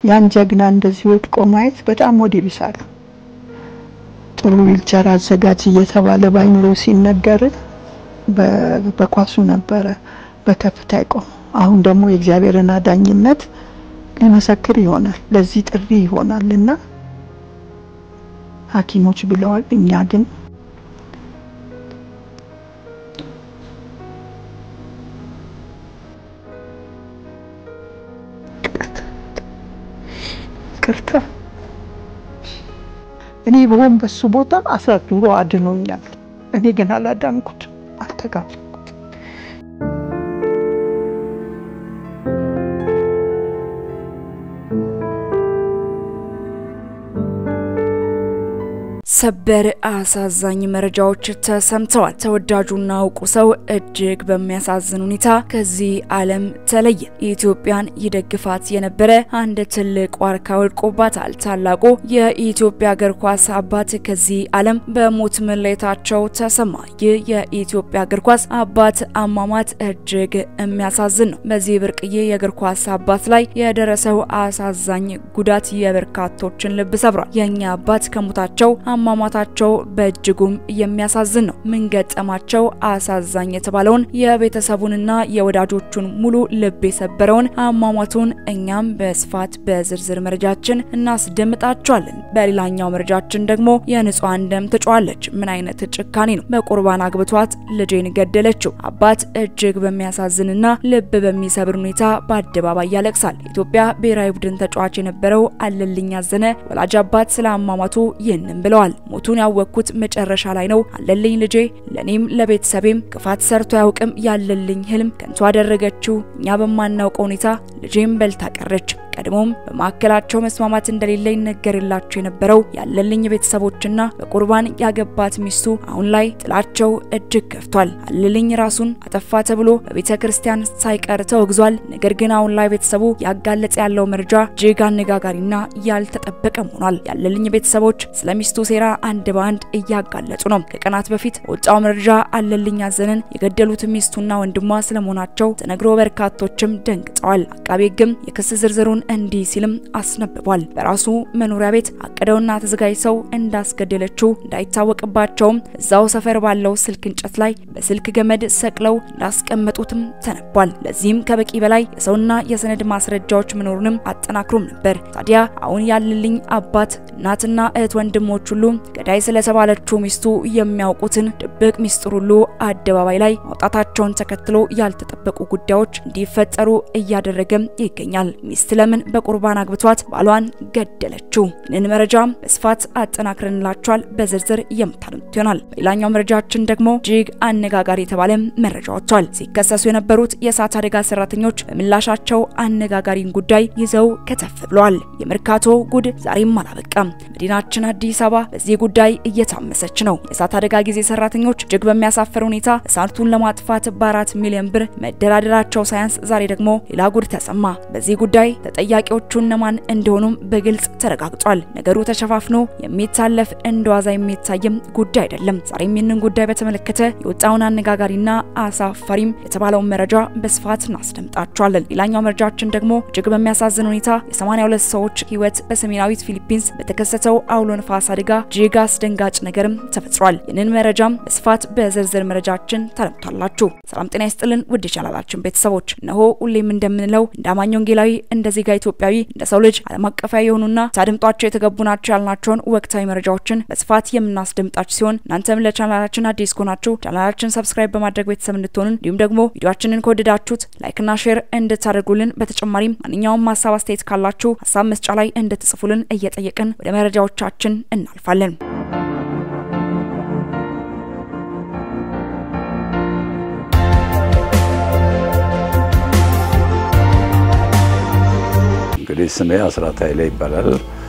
ያን ጀግና እንደዚህ ወድቆ ማየት በጣም ወድ ይብሳል። ጥሩ ዊልቸር አዘጋጅ እየተባለ ባይኖሮ ሲነገር በኳሱ ነበረ በከፍታ ይቆም። አሁን ደግሞ የእግዚአብሔርን አዳኝነት ሊመሰክር ይሆናል፣ ለዚህ ጥሪ ይሆናል እና ሐኪሞች ብለዋል። እኛ ግን ቅርታ እኔ በሆን በሱ ቦታ አሳድሮ አድኖኛል። እኔ ግን አላዳንኩት፣ አልተጋፍኩት። ሰበር አሳዛኝ መረጃዎች ተሰምተዋል። ተወዳጁና እውቁ ሰው እጅግ በሚያሳዝን ሁኔታ ከዚህ ዓለም ተለየ። ኢትዮጵያን ይደግፋት የነበረ አንድ ትልቅ ዋርካ ወድቆባታል። ታላቁ የኢትዮጵያ እግር ኳስ አባት ከዚህ ዓለም በሞት መለየታቸው ተሰማ። ይህ የኢትዮጵያ እግር ኳስ አባት አሟሟት እጅግ የሚያሳዝን ነው። በዚህ ብርቅዬ የእግር ኳስ አባት ላይ የደረሰው አሳዛኝ ጉዳት የበርካቶችን ልብ ሰብሯል። የእኛ አባት ከሞታቸው አሟሟታቸው በእጅጉም የሚያሳዝን ነው። ምን ገጠማቸው? አሳዛኝ የተባለውን የቤተሰቡንና የወዳጆቹን ሙሉ ልብ የሰበረውን አሟሟቱን እኛም በስፋት በዝርዝር መረጃችን እናስደምጣቸዋለን። በሌላኛው መረጃችን ደግሞ የንጹሐን ደም ትጮኻለች። ምን አይነት ጭካኔ ነው? በቁርባን አግብቷት ልጄን ገደለችው። አባት እጅግ በሚያሳዝንና ልብ በሚሰብር ሁኔታ በአደባባይ ያለቅሳል። የኢትዮጵያ ብሔራዊ ቡድን ተጫዋች የነበረው አለልኝ አዘነ ወላጅ አባት ስለ አሟሟቱ ይህንን ብለዋል። ሞቱን ያወቅኩት መጨረሻ ላይ ነው። አለልኝ ልጄ ለኔም ለቤተሰቤም ክፋት ሰርቶ አያውቅም። ያለልኝ ህልም ከንቱ አደረገችው። እኛ በማናውቀው ሁኔታ ልጄም በልታ ቀረች። ቀድሞም በማዕከላቸው መስማማት እንደሌለ ይነገርላቸው የነበረው ያለልኝ ቤተሰቦችና በቁርባን ያገባት ሚስቱ አሁን ላይ ጥላቸው እጅግ ከፍቷል። አለልኝ ራሱን አጠፋ ተብሎ በቤተ ክርስቲያን ሳይቀር ተወግዟል። ነገር ግን አሁን ላይ ቤተሰቡ ያጋለጸ ያለው መረጃ እጅግ አነጋጋሪና ያልተጠበቀም ሆኗል። ያለልኝ ቤተሰቦች ስለ ሚስቱ ሴራ አንድ በአንድ እያጋለጹ ነው። ከቀናት በፊት በወጣው መረጃ አለልኝ አዘነን የገደሉት ሚስቱና ወንድሟ ስለመሆናቸው ተነግሮ በርካቶችም ደንግጠዋል። አቃቤ ሕግም የክስ ዝርዝሩን እንዲህ ሲልም አስነብቧል። በራሱ መኖሪያ ቤት አቅደውና ተዘጋጅተው እንዳስገደለችው እንዳይታወቅባቸውም እዛው ሰፈር ባለው ስልክ እንጨት ላይ በስልክ ገመድ ሰቅለው እንዳስቀመጡትም ተነቧል። ለዚህም ከበቂ በላይ የሰውና የሰነድ ማስረጃዎች መኖሩንም አጠናክሮም ነበር። ታዲያ አሁን ያለልኝ አባት፣ እናትና እህት ወንድሞች ሁሉ ገዳይ ስለተባለችው ሚስቱ የሚያውቁትን ድብቅ ሚስጥር ሁሉ አደባባይ ላይ ማውጣታቸውን ተከትሎ ያልተጠበቁ ጉዳዮች እንዲፈጠሩ እያደረገም ይገኛል። ሚስት ለምን በቁርባን አግብቷት ባሏን ገደለችው? ይህንን መረጃም በስፋት አጠናክረንላችኋል። በዝርዝር የምታደምጡት ይሆናል። በሌላኛው መረጃችን ደግሞ እጅግ አነጋጋሪ የተባለ መረጃ ወጥቷል። ሲከሰሱ የነበሩት የእሳት አደጋ ሰራተኞች በምላሻቸው አነጋጋሪን ጉዳይ ይዘው ከተፍ ብለዋል። የመርካቶ ጉድ ዛሬም አላበቃም። መዲናችን አዲስ አበባ በዚህ ጉዳይ እየታመሰች ነው። የእሳት አደጋ ጊዜ ሰራተኞች እጅግ በሚያሳፍር ሁኔታ እሳቱን ለማጥፋት በአራት ሚሊዮን ብር መደራደራቸው ሳያንስ ዛሬ ደግሞ ሌላ ጉድ ተሰማ። በዚህ ጉዳይ ተጠያቂዎቹ እነማን እንደሆኑም በግልጽ ተረጋግጧል። ነገሩ ተሸፋፍኖ የሚታለፍ እንደዋዛ የሚታይም ጉዳይ አይደለም። ዛሬም ይህንን ጉዳይ በተመለከተ የወጣውን አነጋጋሪና አሳፋሪም የተባለውን መረጃ በስፋት እናስደምጣቸዋለን። ሌላኛው መረጃችን ደግሞ እጅግ በሚያሳዝን ሁኔታ የ82 ሰዎች ሕይወት በሰሜናዊት ፊሊፒንስ በተከሰተው አውሎ ነፋስ አደጋ እጅግ አስደንጋጭ ነገርም ተፈጥሯል። ይህንን መረጃም በስፋት በዝርዝር መረጃችን ታደምጣላችሁ። ሰላም ጤና ይስጥልን ውድ የቻናላችን ቤተሰቦች፣ እነሆ ሁሌም እንደምንለው እንደ አማኝ ወንጌላዊ፣ እንደ ዜጋ ኢትዮጵያዊ፣ እንደ ሰው ልጅ ዓለም አቀፋዊ የሆኑና ታድምጧቸው የተገቡ ናቸው ያልናቸውን ወቅታዊ መረጃዎችን በስፋት የምናስደምጣችሁ ሲሆን እናንተም ለቻናላችን አዲስ ከሆናችሁ ቻናላችን ሰብስክራይብ በማድረግ ቤተሰብ እንድትሆኑን እንዲሁም ደግሞ ቪዲዮአችንን ከወደዳችሁት ላይክና ሼር እንድታደርጉልን በተጨማሪም ማንኛውም ሀሳብ አስተያየት ካላችሁ ሀሳብ መስጫ ላይ እንድትጽፉልን እየጠየቅን ወደ መረጃዎቻችን እናልፋለን። እንግዲህ ስሜ አስራት ኃይሌ ይባላል።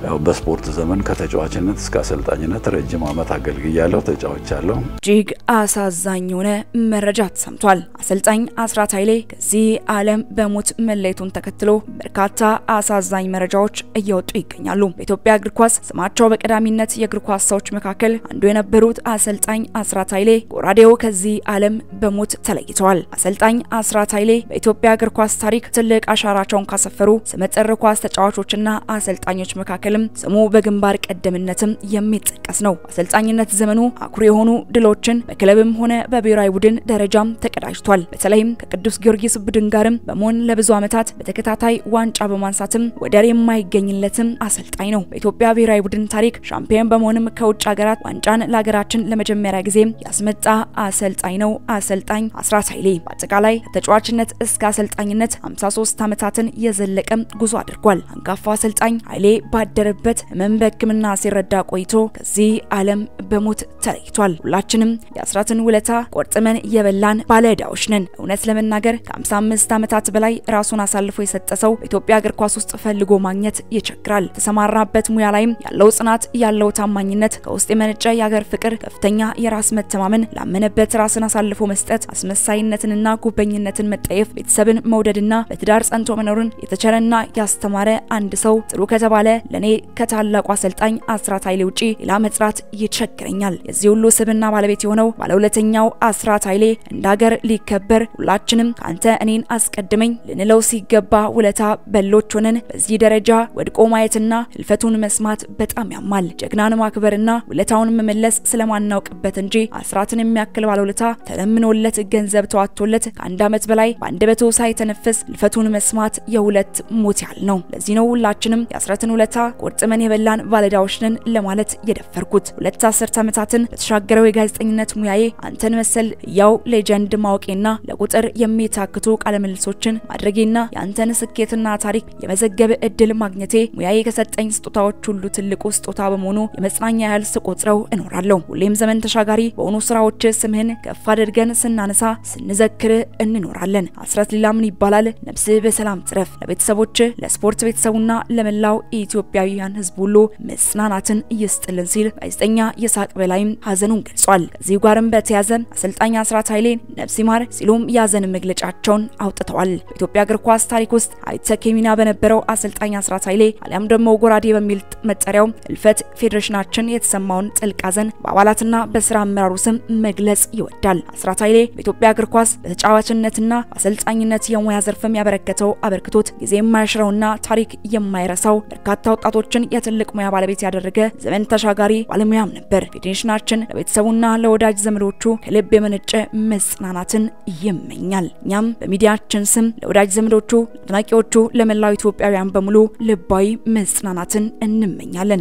ያው በስፖርት ዘመን ከተጫዋችነት እስከ አሰልጣኝነት ረጅም ዓመት አገልግያለሁ፣ ተጫውቻለሁ። እጅግ አሳዛኝ የሆነ መረጃ ተሰምቷል። አሰልጣኝ አስራት ኃይሌ ከዚህ ዓለም በሞት መለየቱን ተከትሎ በርካታ አሳዛኝ መረጃዎች እየወጡ ይገኛሉ። በኢትዮጵያ እግር ኳስ ስማቸው በቀዳሚነት የእግር ኳስ ሰዎች መካከል አንዱ የነበሩት አሰልጣኝ አስራት ኃይሌ ጎራዴው ከዚህ ዓለም በሞት ተለይተዋል። አሰልጣኝ አስራት ኃይሌ በኢትዮጵያ እግር ኳስ ታሪክ ትልቅ አሻራቸውን ካሰፈሩ ስመጥር ኳስ ተጫዋቾችና አሰልጣኞች መካከልም ስሙ በግንባር ቀደምነትም የሚጠቀስ ነው። አሰልጣኝነት ዘመኑ አኩሪ የሆኑ ድሎችን በክለብም ሆነ በብሔራዊ ቡድን ደረጃም ተቀዳጅቷል። በተለይም ከቅዱስ ጊዮርጊስ ቡድን ጋርም በመሆን ለብዙ ዓመታት በተከታታይ ዋንጫ በማንሳትም ወደር የማይገኝለትም አሰልጣኝ ነው። በኢትዮጵያ ብሔራዊ ቡድን ታሪክ ሻምፒዮን በመሆንም ከውጭ ሀገራት ዋንጫን ለሀገራችን ለመጀመሪያ ጊዜ ያስመጣ አሰልጣኝ ነው። አሰልጣኝ አስራት ኃይሌ በአጠቃላይ ከተጫዋችነት እስከ አሰልጣኝነት 53 ዓመታትን የዘለቀም ጉዞ አድርጓል። አንጋፋው አሰልጣኝ ኃይሌ ባደረበት ህመም በሕክምና ሲረዳ ቆይቶ ከዚህ ዓለም በሞት ተለይቷል። ሁላችንም የአስራትን ውለታ ቆርጥመን የበላን ባለዕዳዎች ነን። እውነት ለመናገር ከ55 ዓመታት በላይ ራሱን አሳልፎ የሰጠ ሰው በኢትዮጵያ እግር ኳስ ውስጥ ፈልጎ ማግኘት ይቸግራል። የተሰማራበት ሙያ ላይም ያለው ጽናት፣ ያለው ታማኝነት፣ ከውስጥ የመነጨ የሀገር ፍቅር፣ ከፍተኛ የራስ መተማመን፣ ላመነበት ራስን አሳልፎ መስጠት፣ አስመሳይነትንና ጉበኝነትን መጠየፍ፣ ቤተሰብን መውደድና በትዳር ጸንቶ መኖርን የተቸረና ያስተማረ አንድ ሰው ጥሩ ከተባለ ለኔ ከታላቁ አሰልጣኝ አስራት ኃይሌ ውጪ ሌላ መጥራት ይቸግረኛል። የዚህ ሁሉ ስብና ባለቤት የሆነው ባለሁለተኛው አስራት ኃይሌ እንደ ሀገር ሊከበር ሁላችንም ከአንተ እኔን አስቀድመኝ ልንለው ሲገባ ውለታ በሎች ሆነን በዚህ ደረጃ ወድቆ ማየትና ህልፈቱን መስማት በጣም ያማል። ጀግናን ማክበርና ውለታውን መመለስ ስለማናውቅበት እንጂ አስራትን የሚያክል ባለውለታ ተለምኖለት ገንዘብ ተዋቶለት ከአንድ ዓመት በላይ በአንደበቱ ሳይተነፍስ ህልፈቱን መስማት የሁለት ሞት ያህል ነው። ለዚህ ነው ሁላችንም የአስራትን ውለታ ቆርጥመን የበላን ባለዕዳዎች ነን ለማለት የደፈርኩት። ሁለት አስርት ዓመታትን በተሻገረው የጋዜጠኝነት ሙያዬ አንተን መሰል ያው ሌጀንድ ማወቄና ለቁጥር የሚታክቱ ቃለምልሶችን ማድረጌና የአንተን ስኬትና ታሪክ የመዘገብ እድል ማግኘቴ ሙያዬ ከሰጠኝ ስጦታዎች ሁሉ ትልቁ ስጦታ በመሆኑ የመጽናኛ ያህል ስቆጥረው እኖራለሁ። ሁሌም ዘመን ተሻጋሪ በሆኑ ስራዎች ስምህን ከፍ አድርገን ስናነሳ ስንዘክር እንኖራለን። አስራት ሌላ ምን ይባላል? ነፍስህ በሰላም ትረፍ። ለቤተሰቦች ለስፖርት ቤተሰቡና ለመላው ኢትዮጵያውያን ህዝብ ሁሉ መጽናናትን ይስጥልን ሲል ጋዜጠኛ ይስሐቅ በላይም ሀዘኑን ገልጿል። ከዚህ ጋርም በተያያዘ አሰልጣኝ አስራት ኃይሌን ነፍስ ይማር ሲሉም የሀዘን መግለጫቸውን አውጥተዋል። በኢትዮጵያ እግር ኳስ ታሪክ ውስጥ አይተኬ ሚና በነበረው አሰልጣኝ አስራት ኃይሌ አሊያም ደግሞ ጎራዴ በሚል መጠሪያው እልፈት ፌዴሬሽናችን የተሰማውን ጥልቅ ሀዘን በአባላትና በስራ አመራሩ ስም መግለጽ ይወዳል። አስራት ኃይሌ በኢትዮጵያ እግር ኳስ በተጫዋችነትና በአሰልጣኝነት የሙያ ዘርፍም ያበረከተው አበርክቶት ጊዜ የማያሽረውና ታሪክ የማይረሳው በርካታ ወጣቶችን የትልቅ ሙያ ባለቤት ያደረገ ዘመን ተሻጋሪ ባለሙያም ነበር። ፌዴሬሽናችን ለቤተሰቡና ለወዳጅ ዘመዶቹ ከልብ የመነጨ መጽናናትን ይመኛል። እኛም በሚዲያችን ስም ለወዳጅ ዘመዶቹ፣ ለአድናቂዎቹ፣ ለመላው ኢትዮጵያውያን በሙሉ ልባዊ መጽናናትን እንመኛለን።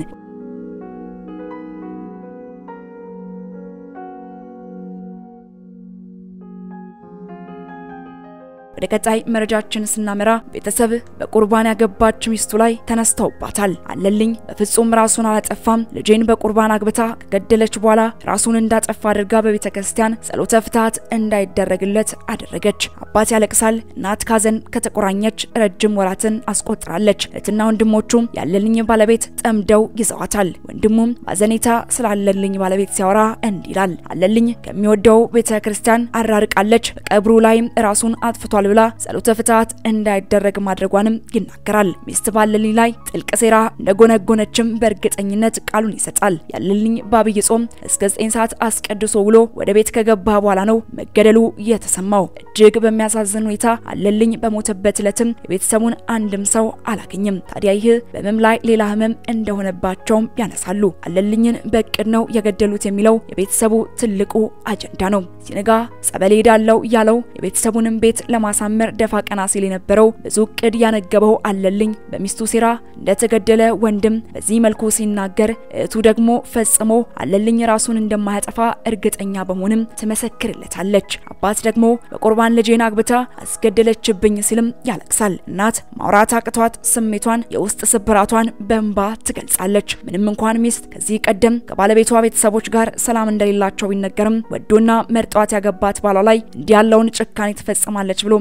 ወደ ቀጣይ መረጃችን ስናመራ ቤተሰብ በቁርባን ያገባች ሚስቱ ላይ ተነስተውባታል። አለልኝ በፍጹም ራሱን አላጠፋም፣ ልጄን በቁርባን አግብታ ከገደለች በኋላ ራሱን እንዳጠፋ አድርጋ በቤተ ክርስቲያን ጸሎተ ፍትሐት እንዳይደረግለት አደረገች። አባት ያለቅሳል፣ እናት ካዘን ከተቆራኘች ረጅም ወራትን አስቆጥራለች። እህትና ወንድሞቹም ያለልኝ ባለቤት ጠምደው ይዘዋታል። ወንድሙም ባዘኔታ ስላለልኝ ባለቤት ሲያወራ እንዲህ ይላል። አለልኝ ከሚወደው ቤተ ክርስቲያን አራርቃለች። በቀብሩ ላይም ራሱን አጥፍቷል ብላ ጸሎተ ፍትሐት እንዳይደረግ ማድረጓንም ይናገራል። ሚስት ባለልኝ ላይ ጥልቅ ሴራ እንደጎነጎነችም በእርግጠኝነት ቃሉን ይሰጣል። ያለልኝ በአብይ ጾም እስከ 9 ሰዓት አስቀድሶ ውሎ ወደ ቤት ከገባ በኋላ ነው መገደሉ የተሰማው። እጅግ በሚያሳዝን ሁኔታ አለልኝ በሞተበት ዕለትም የቤተሰቡን አንድም ሰው አላገኝም። ታዲያ ይህ በህመም ላይ ሌላ ህመም እንደሆነባቸውም ያነሳሉ። አለልኝን በእቅድ ነው የገደሉት የሚለው የቤተሰቡ ትልቁ አጀንዳ ነው። ሲነጋ ጸበል ሄዳለው ያለው የቤተሰቡንም ቤት ለማ ሳመር ደፋ ቀና ሲል የነበረው ብዙ እቅድ ያነገበው አለልኝ በሚስቱ ሴራ እንደተገደለ ወንድም በዚህ መልኩ ሲናገር፣ እህቱ ደግሞ ፈጽሞ አለልኝ ራሱን እንደማያጠፋ እርግጠኛ በመሆንም ትመሰክርለታለች። አባት ደግሞ በቁርባን ልጄን አግብታ አስገደለችብኝ ሲልም ያለቅሳል። እናት ማውራት አቅቷት ስሜቷን የውስጥ ስብራቷን በእንባ ትገልጻለች። ምንም እንኳን ሚስት ከዚህ ቀደም ከባለቤቷ ቤተሰቦች ጋር ሰላም እንደሌላቸው ቢነገርም ወዶና መርጧት ያገባት ባሏ ላይ እንዲህ ያለውን ጭካኔ ትፈጽማለች ብሎ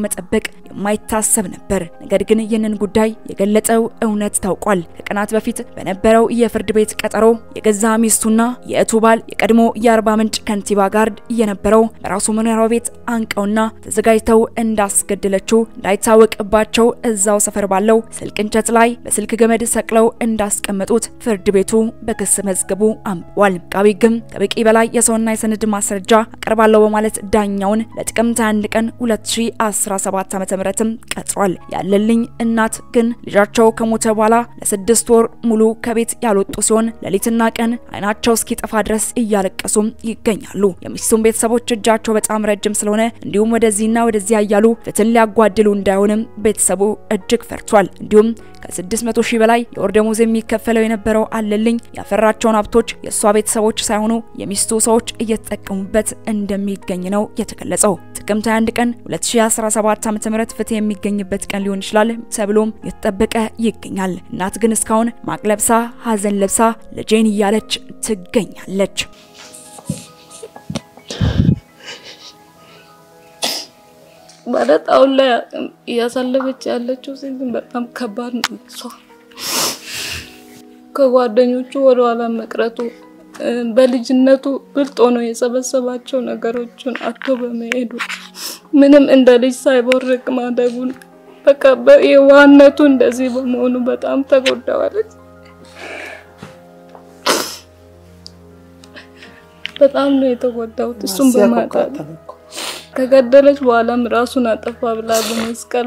መጠበቅ የማይታሰብ ነበር። ነገር ግን ይህንን ጉዳይ የገለጠው እውነት ታውቋል። ከቀናት በፊት በነበረው የፍርድ ቤት ቀጠሮ የገዛ ሚስቱና የእቱ ባል የቀድሞ የአርባ ምንጭ ከንቲባ ጋርድ የነበረው በራሱ መኖሪያ ቤት አንቀውና ተዘጋጅተው እንዳስገደለችው እንዳይታወቅባቸው እዛው ሰፈር ባለው ስልክ እንጨት ላይ በስልክ ገመድ ሰቅለው እንዳስቀመጡት ፍርድ ቤቱ በክስ መዝገቡ አንብቧል። አቃቤ ሕግም ከበቂ በላይ የሰውና የሰነድ ማስረጃ አቀርባለሁ በማለት ዳኛውን ለጥቅምት 1 ቀን 2017 ዓ.ም ቀጥሯል። ያለልኝ እናት ግን ልጃቸው ከሞተ በኋላ ለስድስት ወር ሙሉ ከቤት ያልወጡ ሲሆን ሌሊትና ቀን አይናቸው እስኪጠፋ ድረስ እያለቀሱም ይገኛሉ። የሚስቱን ቤተሰቦች እጃቸው በጣም ረጅም ስለሆነ እንዲሁም ወደዚህና ወደዚያ እያሉ ፍትህን ሊያጓድሉ እንዳይሆንም ቤተሰቡ እጅግ ፈርቷል። እንዲሁም ከ600 ሺህ በላይ የወር ደመወዝ የሚከፈለው የነበረው አለልኝ ያፈራቸውን ሀብቶች የእሷ ቤተሰቦች ሳይሆኑ የሚስቱ ሰዎች እየተጠቀሙበት እንደሚገኝ ነው የተገለጸው። ጥቅምት 21 ቀን 2017 ዓ.ም ፍትህ የሚገኝበት ቀን ሊሆን ይችላል ተብሎም የተጠበቀ ይገኛል። እናት ግን እስካሁን ማቅ ለብሳ ሀዘን ለብሳ ልጄን እያለች ትገኛለች። ማለት አሁን ላይ እያሳለፈች ያለችው ሲዝን በጣም ከባድ ነው። እሷ ከጓደኞቹ ወደ ኋላ መቅረቱ በልጅነቱ ብልጦ ነው የሰበሰባቸው ነገሮችን አቶ በመሄዱ ምንም እንደ ልጅ ሳይቦርቅ ማደጉን በቃ የዋህነቱ እንደዚህ በመሆኑ በጣም ተጎዳዋለች። በጣም ነው የተጎዳሁት እሱም በማጣት ከገደለች በኋላም ራሱን አጠፋ ብላ በመስቀሏ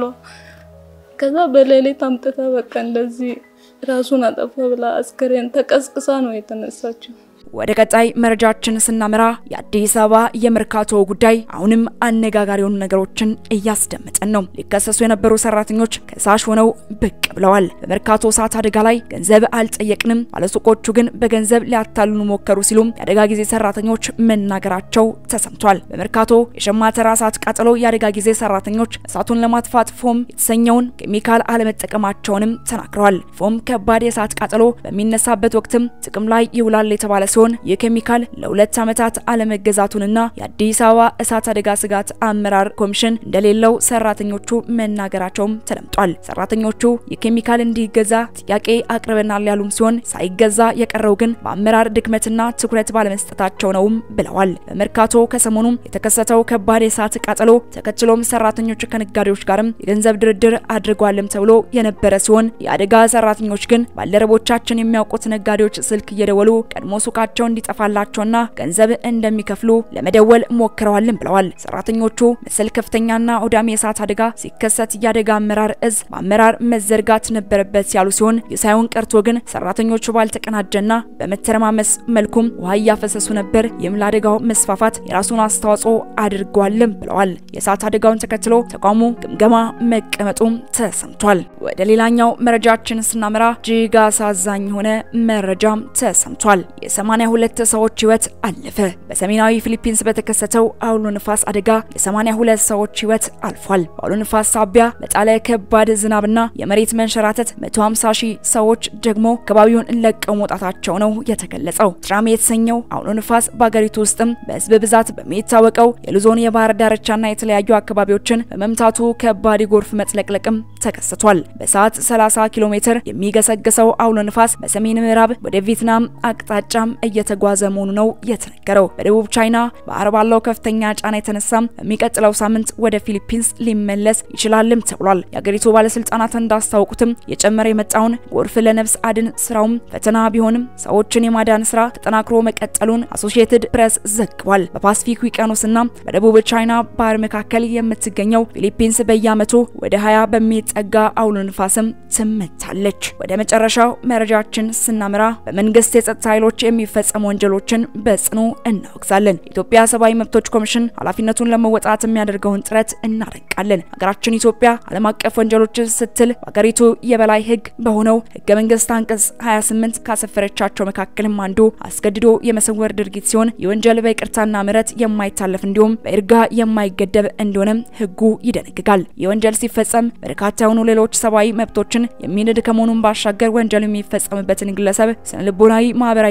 ከዛ በሌሊት አምጥታ በቃ እንደዚህ ራሱን አጠፋ ብላ አስከሬን ተቀስቅሳ ነው የተነሳችው። ወደ ቀጣይ መረጃችን ስናመራ የአዲስ አበባ የመርካቶ ጉዳይ አሁንም አነጋጋሪ የሆኑ ነገሮችን እያስደመጠን ነው። ሊከሰሱ የነበሩ ሰራተኞች ከሳሽ ሆነው ብቅ ብለዋል። በመርካቶ እሳት አደጋ ላይ ገንዘብ አልጠየቅንም፣ ባለሱቆቹ ግን በገንዘብ ሊያታልሉ ሞከሩ ሲሉም የአደጋ ጊዜ ሰራተኞች መናገራቸው ተሰምቷል። በመርካቶ የሸማ ተራ እሳት ቃጠሎ የአደጋ ጊዜ ሰራተኞች እሳቱን ለማጥፋት ፎም የተሰኘውን ኬሚካል አለመጠቀማቸውንም ተናግረዋል። ፎም ከባድ የእሳት ቃጠሎ በሚነሳበት ወቅትም ጥቅም ላይ ይውላል የተባለ ሲሆን ይህ ኬሚካል ለሁለት ዓመታት አለመገዛቱንና የአዲስ አበባ እሳት አደጋ ስጋት አመራር ኮሚሽን እንደሌለው ሰራተኞቹ መናገራቸውም ተደምጧል። ሰራተኞቹ ይህ ኬሚካል እንዲገዛ ጥያቄ አቅርበናል ያሉም ሲሆን ሳይገዛ የቀረው ግን በአመራር ድክመትና ትኩረት ባለመስጠታቸው ነውም ብለዋል። በመርካቶ ከሰሞኑም የተከሰተው ከባድ የእሳት ቃጠሎ ተከትሎም ሰራተኞቹ ከነጋዴዎች ጋርም የገንዘብ ድርድር አድርጓልም ተብሎ የነበረ ሲሆን የአደጋ ሰራተኞች ግን ባልደረቦቻችን የሚያውቁት ነጋዴዎች ስልክ እየደወሉ ቀድሞ ሱቃቸው እንዲጠፋላቸውና ገንዘብ እንደሚከፍሉ ለመደወል ሞክረዋልም ብለዋል። ሰራተኞቹ መሰል ከፍተኛና አውዳሚ የእሳት አደጋ ሲከሰት የአደጋ አመራር እዝ በአመራር መዘርጋት ነበረበት ያሉ ሲሆን ይህ ሳይሆን ቀርቶ ግን ሰራተኞቹ ባልተቀናጀና በመተረማመስ መልኩም ውሃ እያፈሰሱ ነበር። ይህም ለአደጋው መስፋፋት የራሱን አስተዋጽኦ አድርጓልም ብለዋል። የእሳት አደጋውን ተከትሎ ተቋሙ ግምገማ መቀመጡም ተሰምቷል። ወደ ሌላኛው መረጃችን ስናመራ እጅግ አሳዛኝ የሆነ መረጃም ተሰምቷል። የ82 ሰዎች ህይወት አለፈ። በሰሜናዊ ፊሊፒንስ በተከሰተው አውሎ ንፋስ አደጋ የ82 ሰዎች ህይወት አልፏል። በአውሎ ንፋስ ሳቢያ በጣለ ከባድ ዝናብና የመሬት መንሸራተት 150 ሺህ ሰዎች ደግሞ አካባቢውን ለቀው መውጣታቸው ነው የተገለጸው። ትራም የተሰኘው አውሎ ንፋስ በአገሪቱ ውስጥም በህዝብ ብዛት በሚታወቀው የሉዞን የባህር ዳርቻና የተለያዩ አካባቢዎችን በመምታቱ ከባድ የጎርፍ መጥለቅለቅም ተከስቷል። በሰዓት 30 ኪሎ ሜትር የሚገሰግሰው አውሎ ንፋስ በሰሜን ምዕራብ ወደ ቪየትናም አቅጣጫም እየተጓዘ መሆኑ ነው የተነገረው። በደቡብ ቻይና ባህር ባለው ከፍተኛ ጫና የተነሳም በሚቀጥለው ሳምንት ወደ ፊሊፒንስ ሊመለስ ይችላልም ተብሏል። የአገሪቱ ባለስልጣናት እንዳስታወቁትም የጨመረ የመጣውን ጎርፍ ለነፍስ አድን ስራውም ፈተና ቢሆንም ሰዎችን የማዳን ስራ ተጠናክሮ መቀጠሉን አሶሺየትድ ፕሬስ ዘግቧል። በፓሲፊክ ውቅያኖስና በደቡብ ቻይና ባህር መካከል የምትገኘው ፊሊፒንስ በየዓመቱ ወደ 20 በሚጠጋ አውሎ ንፋስም ትመታለች። ወደ መጨረሻው መረጃችን ስናመራ በመንግስት የጸጥታ ኃይሎች የሚፈጸሙ ወንጀሎችን በጽኑ እናወግዛለን። የኢትዮጵያ ሰብአዊ መብቶች ኮሚሽን ኃላፊነቱን ለመወጣት የሚያደርገውን ጥረት እናደንቃለን። ሀገራችን ኢትዮጵያ ዓለም አቀፍ ወንጀሎች ስትል በሀገሪቱ የበላይ ሕግ በሆነው ሕገ መንግስት አንቀጽ 28 ካሰፈረቻቸው መካከልም አንዱ አስገድዶ የመሰወር ድርጊት ሲሆን የወንጀል በይቅርታና ምሕረት የማይታለፍ እንዲሁም በይርጋ የማይገደብ እንደሆነም ሕጉ ይደነግጋል። የወንጀል ሲፈጸም በርካታ የሆኑ ሌሎች ሰብአዊ መብቶችን የሚንድ ከመሆኑን ባሻገር ወንጀል የሚፈጸምበትን ግለሰብ ስነ ልቦናዊ፣ ማህበራዊና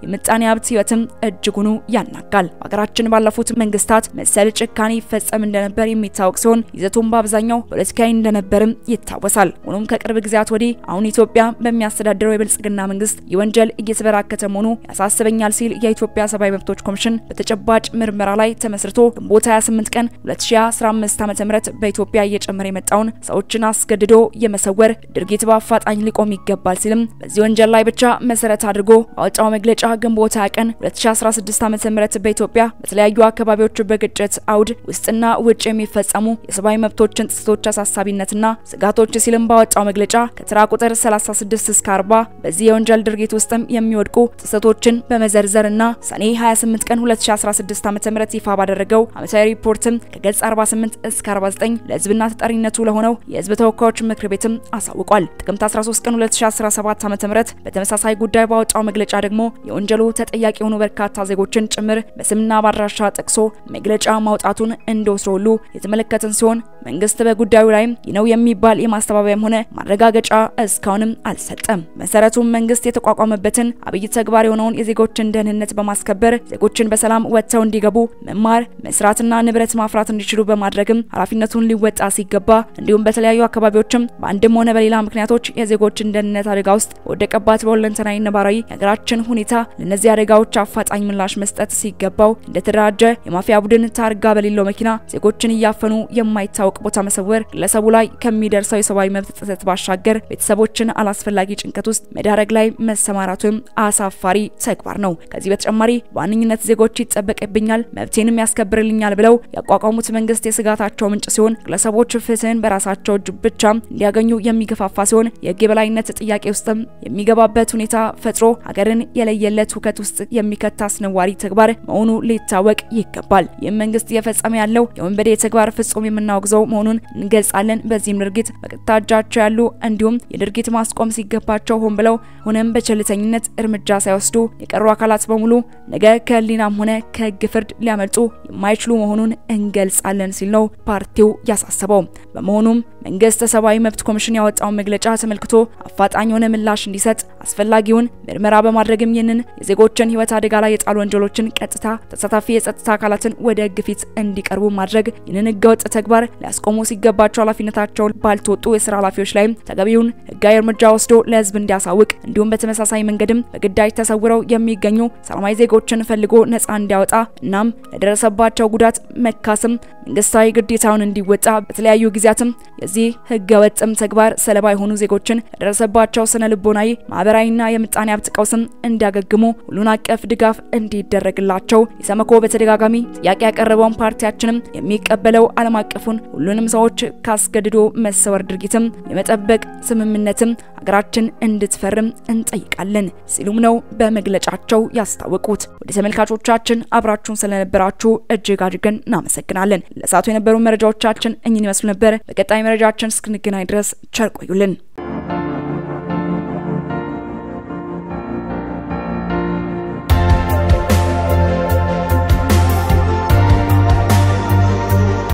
የምጣኔ ሀብት ህይወትም እጅጉኑ ያናጋል። በሀገራችን ባለፉት መንግስታት መሰል ጭካኔ ይፈጸም እንደነበር የሚታወቅ ሲሆን ይዘቱም በአብዛኛው ፖለቲካዊ እንደነበርም ይታወሳል። ሆኖም ከቅርብ ጊዜያት ወዲህ አሁን ኢትዮጵያ በሚያስተዳድረው የብልጽግና መንግስት የወንጀል እየተበራከተ መሆኑ ያሳስበኛል ሲል የኢትዮጵያ ሰብአዊ መብቶች ኮሚሽን በተጨባጭ ምርመራ ላይ ተመስርቶ ግንቦት 28 ቀን 2015 ዓ.ም በኢትዮጵያ እየጨመረ የመጣውን ሰዎችን አስገድዶ የመሰወር ድርጊት በአፋጣኝ ሊቆም ይገባል ሲልም በዚህ ወንጀል ላይ ብቻ መሰረት አድርጎ ባወጣው መግለጫ ግንቦት 20 ቀን 2016 ዓ.ም በኢትዮጵያ በተለያዩ አካባቢዎች በግጭት አውድ ውስጥና ውጭ የሚፈጸሙ የሰብአዊ መብቶችን ጥሰቶች አሳሳቢነትና ስጋቶች ሲልም ባወጣው መግለጫ ከተራ ቁጥር 36 እስከ 40 በዚህ የወንጀል ድርጊት ውስጥም የሚወድቁ ጥሰቶችን በመዘርዘርና ሰኔ 28 ቀን 2016 ዓ.ም ይፋ ባደረገው ዓመታዊ ሪፖርትም ከገጽ 48 እስከ 49 ለህዝብና ተጠሪነቱ ለሆነው የህዝብ ተወካዮች ምክር ቤትም አሳውቋል። ጥቅምት 13 ቀን 2017 ዓ.ም በተመሳሳይ ጉዳይ ባወጣው መግለጫ ደግሞ የወንጀሉ ተጠያቂ የሆኑ በርካታ ዜጎችን ጭምር በስምና ባድራሻ ጠቅሶ መግለጫ ማውጣቱን እንደወትሮ ሁሉ የተመለከትን ሲሆን መንግስት በጉዳዩ ላይም ይህ ነው የሚባል የማስተባበያም ሆነ ማረጋገጫ እስካሁንም አልሰጠም። መሰረቱም መንግስት የተቋቋመበትን አብይ ተግባር የሆነውን የዜጎችን ደህንነት በማስከበር ዜጎችን በሰላም ወጥተው እንዲገቡ መማር፣ መስራትና ንብረት ማፍራት እንዲችሉ በማድረግም ኃላፊነቱን ሊወጣ ሲገባ እንዲሁም በተለያዩ አካባቢዎችም በአንድም ሆነ በሌላ ምክንያቶች የዜጎችን ደህንነት አደጋ ውስጥ በወደቀባት በሁለንተናዊ ነባራዊ የሀገራችን ሁኔታ ለእነዚህ አደጋዎች አፋጣኝ ምላሽ መስጠት ሲገባው እንደተደራጀ የማፊያ ቡድን ታርጋ በሌለው መኪና ዜጎችን እያፈኑ የማይታወቅ ቦታ መሰወር ግለሰቡ ላይ ከሚደርሰው የሰብአዊ መብት ጥሰት ባሻገር ቤተሰቦችን አላስፈላጊ ጭንቀት ውስጥ መዳረግ ላይ መሰማራቱም አሳፋሪ ተግባር ነው። ከዚህ በተጨማሪ በዋነኝነት ዜጎች ይጠበቅብኛል፣ መብቴንም ያስከብርልኛል ብለው ያቋቋሙት መንግስት የስጋታቸው ምንጭ ሲሆን ግለሰቦች ፍትህን በራሳቸው እጅ ብቻ እንዲያገኙ የሚገፋፋ ሲሆን የህግ የበላይነት ጥያቄ ውስጥም የሚገባበት ሁኔታ ፈጥሮ ሀገርን የለየለት ሁከት ውስጥ የሚከት አስነዋሪ ተግባር መሆኑ ሊታወቅ ይገባል። ይህም መንግስት እየፈጸመ ያለው የወንበዴ ተግባር ፍጹም የምናወግዘው መሆኑን እንገልጻለን። በዚህም ድርጊት በቀጥታ እጃቸው ያሉ እንዲሁም የድርጊት ማስቆም ሲገባቸው ሆን ብለው ሆነም በቸልተኝነት እርምጃ ሳይወስዱ የቀሩ አካላት በሙሉ ነገ ከህሊናም ሆነ ከህግ ፍርድ ሊያመልጡ የማይችሉ መሆኑን እንገልጻለን ሲል ነው ፓርቲው ያሳሰበው። በመሆኑም መንግስት ሰብአዊ መብት ኮሚሽን ያወጣውን መግለጫ ተመልክቶ አፋጣኝ የሆነ ምላሽ እንዲሰጥ አስፈላጊውን ምርመራ በማድረግም ይህንን የዜጎችን ህይወት አደጋ ላይ የጣሉ ወንጀሎችን ቀጥታ ተሳታፊ የጸጥታ አካላትን ወደ ህግ ፊት እንዲቀርቡ ማድረግ ይህንን ህገወጥ ተግባር ሊያስቆሙ ሲገባቸው ኃላፊነታቸውን ባልተወጡ የስራ ኃላፊዎች ላይም ተገቢውን ህጋዊ እርምጃ ወስዶ ለህዝብ እንዲያሳውቅ እንዲሁም በተመሳሳይ መንገድም በግዳጅ ተሰውረው የሚገኙ ሰላማዊ ዜጎችን ፈልጎ ነፃ እንዲያወጣ እናም ለደረሰባቸው ጉዳት መካስም መንግስታዊ ግዴታውን እንዲወጣ በተለያዩ ጊዜያትም የዚህ ህገ ወጥም ተግባር ሰለባ የሆኑ ዜጎችን ለደረሰባቸው ስነ ልቦናዊ፣ ማህበራዊና የምጣኔ ሀብት ቀውስም እንዲያገግሙ ሁሉን አቀፍ ድጋፍ እንዲደረግላቸው ኢሰመኮ በተደጋጋሚ ጥያቄ ያቀረበውን ፓርቲያችንም የሚቀበለው ዓለም አቀፉን ሁሉንም ሰዎች ካስገድዶ መሰወር ድርጊትም የመጠበቅ ስምምነትም ሀገራችን እንድትፈርም እንጠይቃለን ሲሉም ነው በመግለጫቸው ያስታወቁት። ወደ ተመልካቾቻችን አብራችሁን ስለነበራችሁ እጅግ አድርገን እናመሰግናለን። ለሰዓቱ የነበሩ መረጃዎቻችን እኝን ይመስሉ ነበር። በቀጣይ መረጃችን እስክንገናኝ ድረስ ቸር ቆዩልን።